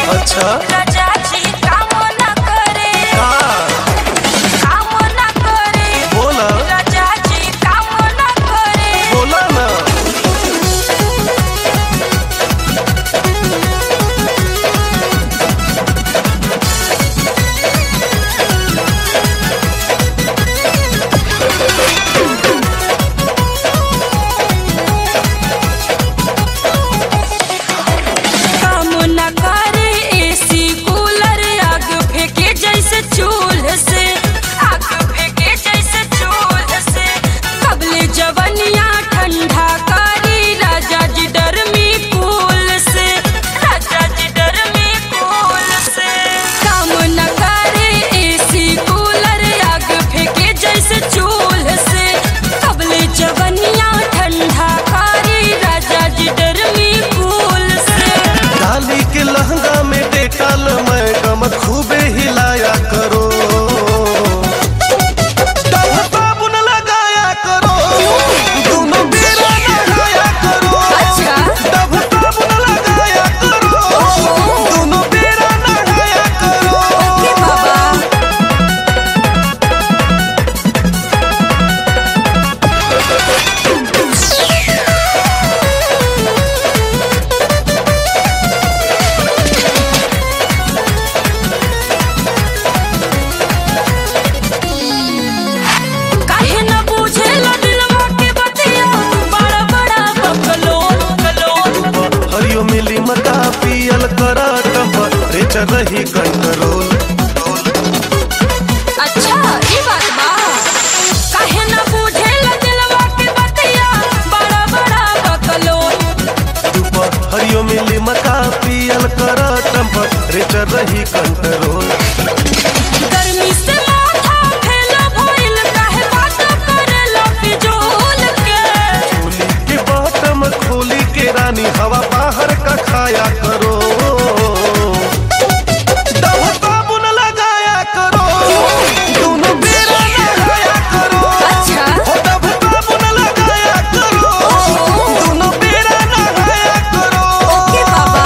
अच्छा राजा जी काम न करे का काम न करे बोला राजा जी काम न करे बोला ना काम न करे एसी कूलर आग फेंके जैसे चूल्ह से आग फेंके जैसे चूल्ह से कबले जवनिया ठंडा करी राजा जी डर में कूल से राजा जी डर में कूल से काम न करे एसी कूलर आग फेंके जैसे चूल्ह से कबले जवनिया ठंडा करी राजा जी डर में कूल से डाली के लहंगा में डेटाल मैडम खूबे हिलाया करो डब साबुन लगाया करो दोनों बेरा नहाया करो अच्छा। डब साबुन लगाया करो दोनों बेरा नहाया करो ओके बाबा काहे न बुझेला दिलवा के बतिया बड़ा बड़ा बकलोल कलोल हरियो मिली मता पियल करा टेम्परेचर रही कंट्रोल अच्छा ई बात बा काहे न बुझेला दिलवा के बतिया बड़ा बड़ा बकलोल हरियो मिली मता पियल करा टेम्परेचर रही कंट्रोल गर्मी से माथा फैला भइल काहे बात करेला फिजूल के खोली के बॉटम खोली के रानी हवा बाहर का खाया करो डब साबुन लगाया करो दोनों बेरा नहाया करो अच्छा। हो डब साबुन लगाया करो दोनों बेरा नहाया करो ओके बाबा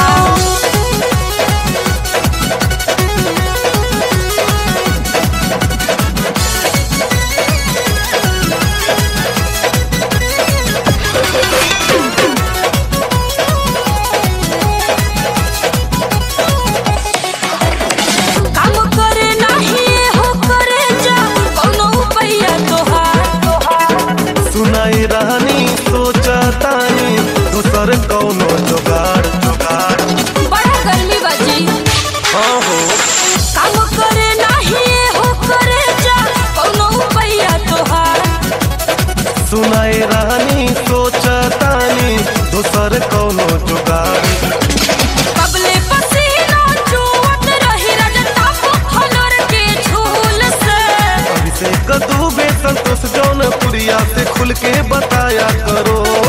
काम करे नाही हो करे जा कौनो उपाया तोहार सुनाई रानी सोचा तानी दूसर कौनो जुगाड़ जुगाड़ बड़ा गर्मी बाजी हाँ हो काम करे नाही हो करे जा कौनो उपाया तोहार सुनाई रानी सोचा तानी दूसर कौनो जुगाड़ कबले पसीना चुवत रही रजता फलोर के झूल से अभिषेक दुबे संतोष जौनपुरिया से खुल के बताया करो